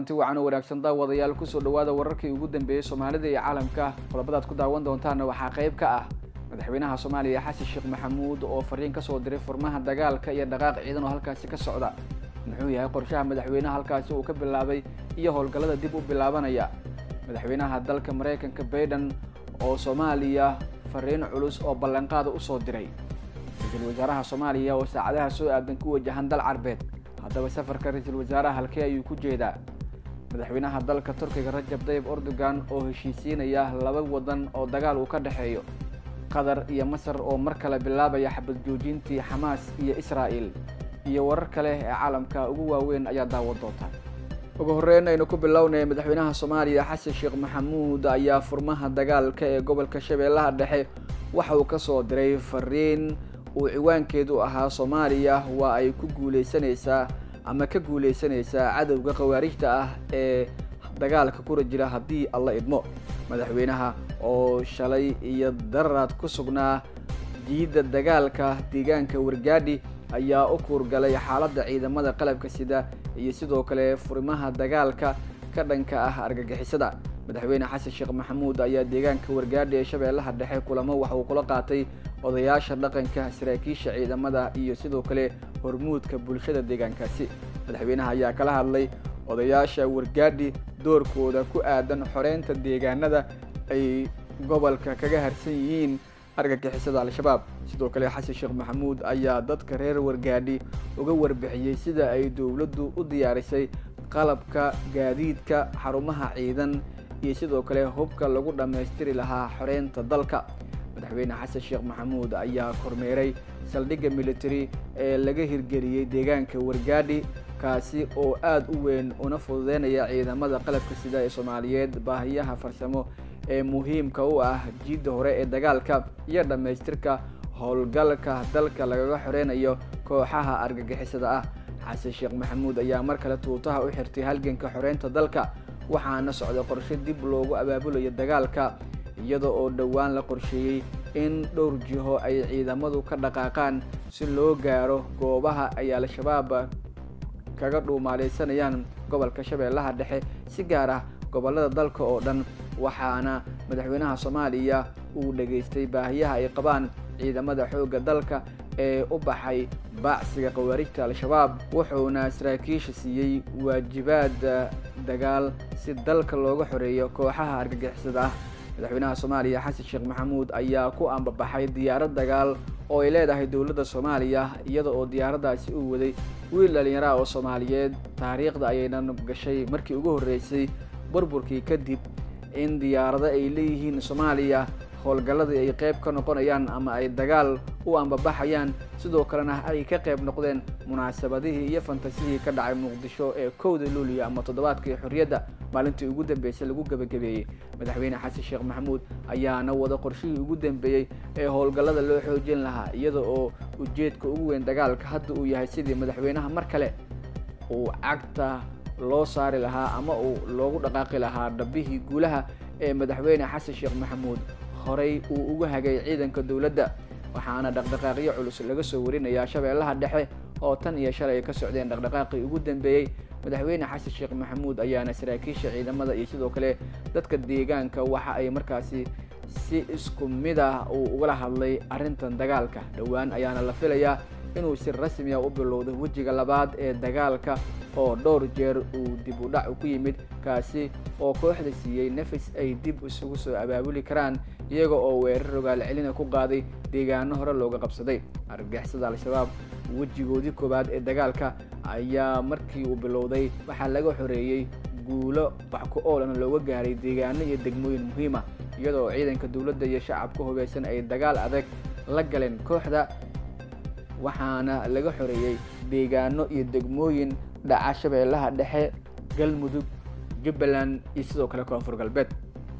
kulanti wacan oo wanaagsan daawadayaal kusoo dhawaada wararkii ugu dambeeyey soomaalida iyo caalamka qodobadaad ku daawan doontaana waxaa qayb ka ah madaxweynaha soomaaliya xasan sheekh maxamuud oo fariin kasoo diray furmaha dagaalka iyo dhaqaaq ciidan oo halkaasi ka socda muxuu yahay qorshaha madaxweynaha halkaasi uu ka bilaabay iyo howlgallada dib u bilaabanaya madaxweynaha dalka maraykanka baiden oo soomaaliya fariin culus oo ballanqaada usoo diray ra-iisul wasaaraha soomaaliya oo saacadaha soo aadan ku wajahan dal carbeed haddaba safarka ra-iisul wasaaraha halkee ayuu ku jeedaa madaxweynaha dalka turkiga rajab tayib erdogan oo heshiisiinaya laba wadan oo dagaal uu ka dhexeeyo qatar iyo masar oo mar kale bilaabaya xabad joojintii xamaas iyo israa'el iyo warar kale ee caalamka ugu waaweyn ayaa daawan doonta ugu horreyn aynu ku bilownay madaxweynaha soomaaliya xasan sheekh maxamuud ayaa furmaha dagaalka ee gobolka shabeellaha dhexe waxa uu kasoo diray fariin uu ciwaankeedu ahaa soomaaliya waa ay ku guuleysanaysaa ama ka guuleysanaysaa cadowga khawaarijta ah ee dagaalka kula jira haddii alla idmo madaxweynaha oo shalay iyo dararaad ku sugnaa jiidda dagaalka deegaanka wargaadhi ayaa u kuurgalay xaaladda ciidamada qalabka sida iyo sidoo kale furimaha dagaalka ka dhanka ah argagixisada madaxweyne xasan sheekh maxamuud ayaa deegaanka wargaadhi ee shabeellaha dhexe kulamo waxa uu kula qaatay odayaasha dhaqanka saraakiisha ciidamada iyo sidoo kale hormuudka bulshada deegaankaasi madaxweynaha ayaa kala hadlay odayaasha wargaadhi doorkooda ku aadan xoreynta deegaanada ay gobolka kaga harsan yihiin argagixisada al-shabaab sidoo kale xasan sheekh maxamuud ayaa dadka reer wargaadhi uga warbixiyey sida ay dowladdu u diyaarisay qalabka gaadiidka xarumaha ciidan iyo sidoo kale hubka lagu dhammaystiri lahaa xoreynta dalka madaxweyne xasan sheekh maxamuud ayaa kormeeray saldhigga military ee laga hirgeliyey deegaanka wargaadhi kaasi oo aada u weyn una fududeynaya ciidamada qalabka sida ee soomaaliyeed baahiyaha farsamo ee muhiimka u ah jiidda hore ee dagaalka iyo dhammaystirka howlgalka dalka lagaga xoreynayo kooxaha argagixisada ah xasan sheekh maxamuud ayaa mar kale tuutaha u xirtay halganka xoreynta dalka waxaana socda qorshe dib loogu abaabulayo dagaalka iyada oo dhowaan la qorsheeyey in dhowr jiho ay ciidamadu ka dhaqaaqaan si loo gaaro goobaha ay al-shabaab kaga dhuumaaleysanayaan gobolka shabeellaha dhexe si gaar ah gobollada dalka oo dhan waxaana madaxweynaha soomaaliya uu dhageystay baahiyaha ay qabaan ciidamada xoogga dalka ee u baxay baacsiga khawaarijta al-shabaab wuxuuna saraakiisha siiyey waajibaad dagaal si dalka looga xoreeyo kooxaha argagixisada ah madaxweynaha soomaaliya xasan sheekh maxamuud ayaa ku ambabaxay diyaarad dagaal oo ay leedahay dowladda soomaaliya iyada oo diyaaraddaasi uu waday wiil dhalinyaraha oo soomaaliyeed taariikhda ayaynan gashay markii ugu horreysay burburkii kadib in diyaarado ay leeyihiin soomaaliya howlgalladii ay qayb ka noqonayaan ama ay dagaal u ambabaxayaan sidoo kalena ay ka qayb noqdeen munaasabadihii iyo fantasihii ka dhacay muqdisho ee kowda luuliya ama toddobaadkii xorriyadda maalintii ugu dambeysay lagu gebagabeeyey madaxweyne xasan sheekh maxamuud ayaana wada qorshihii ugu dambeeyey ee howlgallada loo xoojin lahaa iyada oo ujeedka ugu weyn dagaalka hadda uu yahay sidii madaxweynaha mar kale uu cagta loo saari lahaa ama uu loogu dhaqaaqi lahaa dhabbihii guulaha ee madaxweyne xasan sheekh maxamuud horay uu uga hagay ciidanka dowladda waxaana dhaqdhaqaaqyo culus laga soo warinayaa shabeellaha dhexe oo tan iyo shalay ay ka socdeen dhaqdhaqaaqii ugu dambeeyey madaxweyne xasan sheekh maxamuud ayaana saraakiisha ciidamada iyo sidoo kale dadka deegaanka waxa ay markaasi si isku mid ah uu ugala hadlay arrintan dagaalka dhowaan ayaana la filayaa inuu si rasmiya u bilowdo wejiga labaad ee dagaalka oo dhowr jeer uu dib u dhac ku yimid kaasi oo kooxda siiyey nafis ay dib isugu soo abaabuli karaan iyaga oo weerar rogaal celina ku qaaday deegaano hore looga qabsaday argagixisada al-shabaab wejigoodii koowaad ee dagaalka ayaa markii uu bilowday waxaa laga xoreeyey guulo baxku oolana looga gaaray deegaano iyo degmooyin muhiima iyada oo ciidanka dowladda iyo shacabka hubeysan ay dagaal adag la galeen kooxda waxaana laga xoreeyey deegaano iyo degmooyin dhaca shabeellaha dhexe galmudug jubbaland iyo sidoo kale koonfur galbeed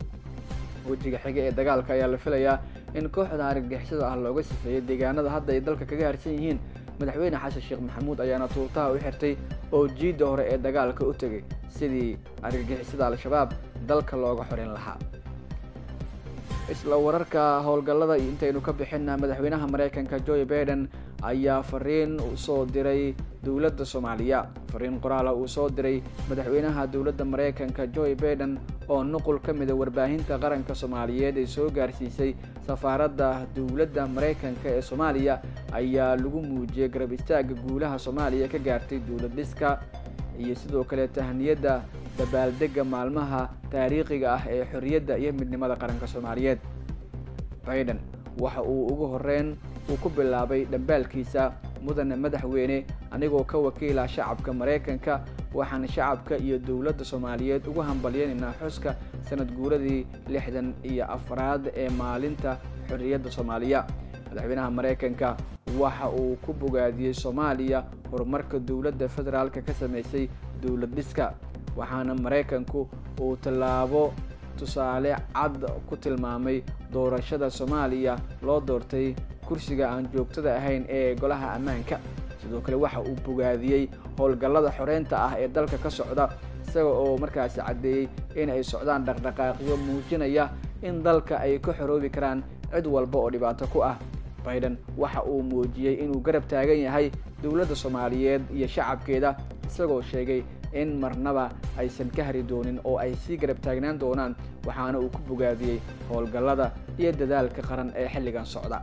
wejiga xiga ee dagaalka ayaa la filayaa in kooxda argagixisada ah looga sifeeyay deegaanada hadda ay dalka kaga harsan yihiin madaxweyne xasan sheekh maxamuud ayaana tuutaha u xirtay oo jiidda hore ee dagaalka u tegay sidii argagixisada al-shabaab dalka looga xoreyn lahaa isla wararka howlgallada intaynu ka bixina madaxweynaha mareykanka joe baiden ayaa fariin usoo diray dowladda soomaaliya fariin qoraala uu soo diray madaxweynaha dowladda mareykanka joe baiden oo nuqul ka mida warbaahinta qaranka soomaaliyeed ee soo gaarsiisay safaaradda dowladda mareykanka ee soomaaliya ayaa lagu muujiyey garab istaaga guulaha soomaaliya ka gaartay dowlad dhiska iyo sidoo kale tahniyadda dabaaldega maalmaha taariikhiga ah ee xorriyadda iyo midnimada qaranka soomaaliyeed baiden waxa uu ugu horeyn uu ku bilaabay dhambaalkiisa mudane madaxweyne anigoo ka wakiila shacabka maraykanka waxaan shacabka iyo dowladda soomaaliyeed ugu hambalyaynaynaa xuska sanad guuradii lixdan iyo afraad ee maalinta xorriyadda soomaaliya madaxweynaha maraykanka waxa uu ku bogaadiyey soomaaliya horumarka dowladda federaalka ka sameysay dowlad dhiska waxaana maraykanku uu tallaabo tusaale cad ku tilmaamay doorashada soomaaliya loo doortay kursiga aan joogtada ahayn ee golaha ammaanka sidoo kale waxa uu bogaadiyey howlgallada xoreynta ah ee dalka ka socda isaga oo markaasi caddeeyey in ay socdaan dhaqdhaqaaqyo muujinaya in dalka ay ka xoroobi karaan cid walba oo dhibaato ku ah baiden waxa uu muujiyey inuu garab taagan yahay dowladda soomaaliyeed iyo shacabkeeda isagoo sheegay in marnaba aysan ka hari doonin oo ay sii garab taagnaan doonaan waxaana uu ku bogaadiyey howlgallada iyo dadaalka qaran ee xilligan socda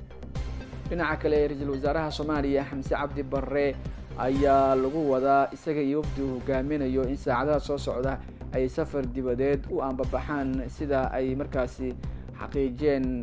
dhinaca kale ra-iisul wasaaraha soomaaliya xamse cabdi barre ayaa lagu wadaa isaga iyo wafdi uu hogaaminayo in saacadaha soo socda ay safar dibadeed u ambabaxaan sida ay markaasi xaqiijiyeen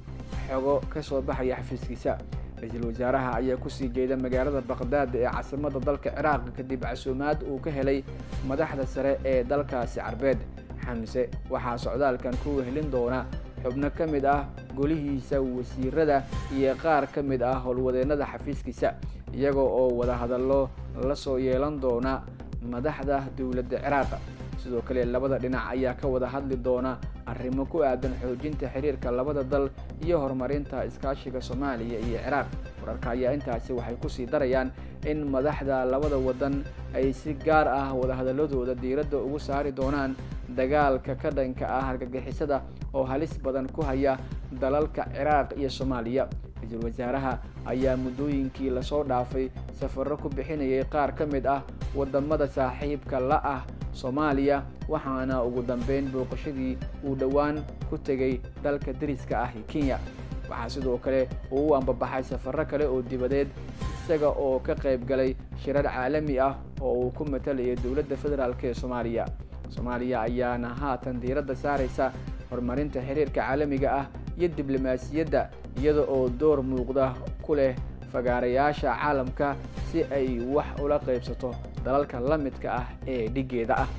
xogo ka soo baxaya xafiiskiisa ra-iisul wasaaraha ayaa kusii jeeda magaalada baqdaad ee caasimadda dalka ciraaq kadib casuumaad uu ka helay madaxda sare ee dalkaasi carbeed xamse waxaa socdaalkan ku wehelin doona xubno ka mid ah golihiisa wasiirada iyo qaar ka mid ah howlwadeennada xafiiskiisa iyaga oo wadahadallo la soo yeelan doona madaxda dowladda ciraaq sidoo kale labada dhinac ayaa ka wada hadli doona arrimo ku aadan xoojinta xiriirka labada dal iyo horumarinta iskaashiga soomaaliya iyo ciraaq wararka ayaa intaasi waxay kusii darayaan in madaxda labada waddan ay si gaar ah wadahadaladooda diiradda ugu saari doonaan dagaalka ka dhanka ah argagixisada oo halis badan ku haya dalalka ciraaq iyo soomaaliya ra-iisul wasaaraha ayaa muddooyinkii lasoo dhaafay safarro ku bixinayay qaar ka mid ah waddamada saaxiibka la ah soomaaliya waxaana ugu dambeyn booqashadii uu dhowaan ku tegay dalka dariska ah ee kenya waxaa sidoo kale uu u ambabaxay safarro kale oo dibadeed isaga oo ka qayb galay shirar caalami ah oo uu ku matalayay dowladda federaalk ee soomaaliya soomaaliya ayaana haatan diiradda saaraysa horumarinta xiriirka caalamiga ah iyo diblomaasiyadda iyada oo door muuqda ku leh fagaarayaasha caalamka si ay wax ula qaybsato dalalka la midka ah ee dhiggeeda ah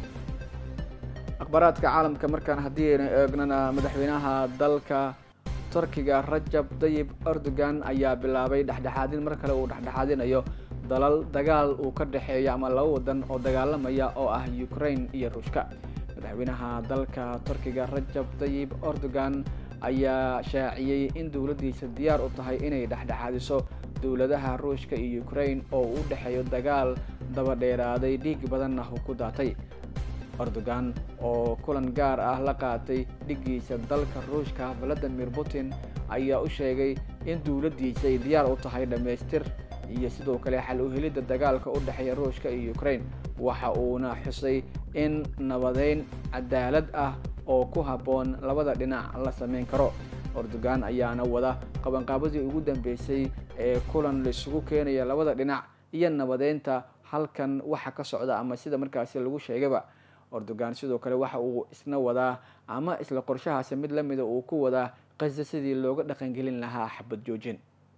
akhbaaraadka caalamka markaan haddii aynu eegnana madaxweynaha dalka turkiga rajab dayib erdogan ayaa bilaabay dhexdhexaadin mar kale uu dhexdhexaadinayo dalal dagaal uu ka dhexeeyo ama laba wadan oo dagaalamaya oo ah ukraine iyo ruushka madaxweynaha dalka turkiga rajab dayib erdogan ayaa shaaciyey in dowladdiisa diyaar u tahay inay dhexdhexaadiso dowladaha ruushka iyo ukraine oo u dhexeeyo dagaal dabadheeraaday dhiig badanna uu ku daatay erdogan oo kulan gaar ah la qaatay dhiggiisa dalka ruushka valadimir putin ayaa u sheegay in dowladdiisa ay diyaar u tahay dhammaystir iyo sidoo kale xal u helidda dagaalka u dhexeeya ruushka iyo ukraine waxa uuna xusay in nabadeyn cadaalad ah oo ku habboon labada dhinac la samayn karo erdogan ayaana wada qabanqaabadii ugu dambeysay ee kulan laisugu keenaya labada dhinac iyo nabadeynta halkan waxa ka socda ama sida markaasi lagu sheegaba erdogan sidoo kale waxa uu isna wadaa ama isla qorshahaasi mid la mida uu ku wadaa qasa sidii looga dhaqangelin lahaa xabad joojin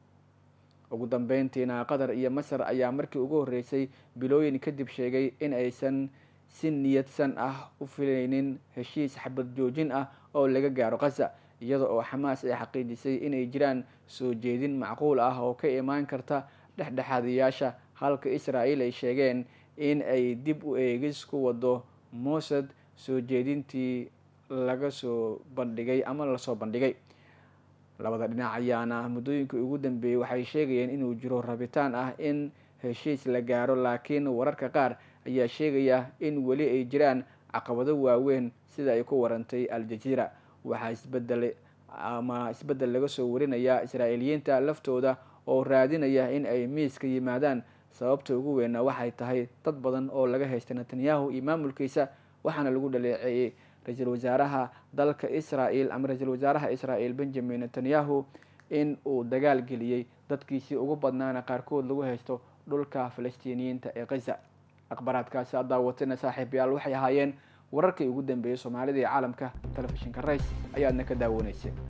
ugu dambeyntiina qatar iyo masar ayaa markii ugu horreysay bilooyin kadib sheegay in aysan si niyadsan ah u filaynin heshiis xabad joojin ah oo laga gaaro qaza iyada oo xamaas ay xaqiijisay inay jiraan soo jeedin macquul ah oo ka imaan karta dhexdhexaadiyaasha halka israa'iil ay sheegeen in ay dib u eegis ku wado mossad soo jeedintii laga soo bandhigay ama lasoo bandhigay labada dhinac ayaana muddooyinkii ugu dambeeyey waxay sheegayeen inuu jiro rabitaan ah in heshiis la gaaro laakiin wararka qaar ayaa sheegaya in weli ay jiraan caqabado waaweyn sida ay ku warantay al-jaziira waxaa isbedelay ama isbeddel laga soo warinaya israa'iiliyiinta laftooda oo raadinaya in ay miiska yimaadaan sababta ugu weyna waxay tahay dad badan oo laga haystay netanyahu iyo maamulkiisa waxaana lagu dhaleeceeyey ra-iisul wasaaraha dalka israel ama ra-iisul wasaaraha israel benjamin netanyahu in uu dagaal geliyey dadkiisii ugu badnaana qaarkood lagu haysto dhulka falastiiniyiinta ee khaza akhbaaraadkaasi aad daawatayna saaxiibayaal waxay ahaayeen wararkii ugu dambeeyey soomaalida iyo caalamka telefishinka rays ayaadna ka daawanayseen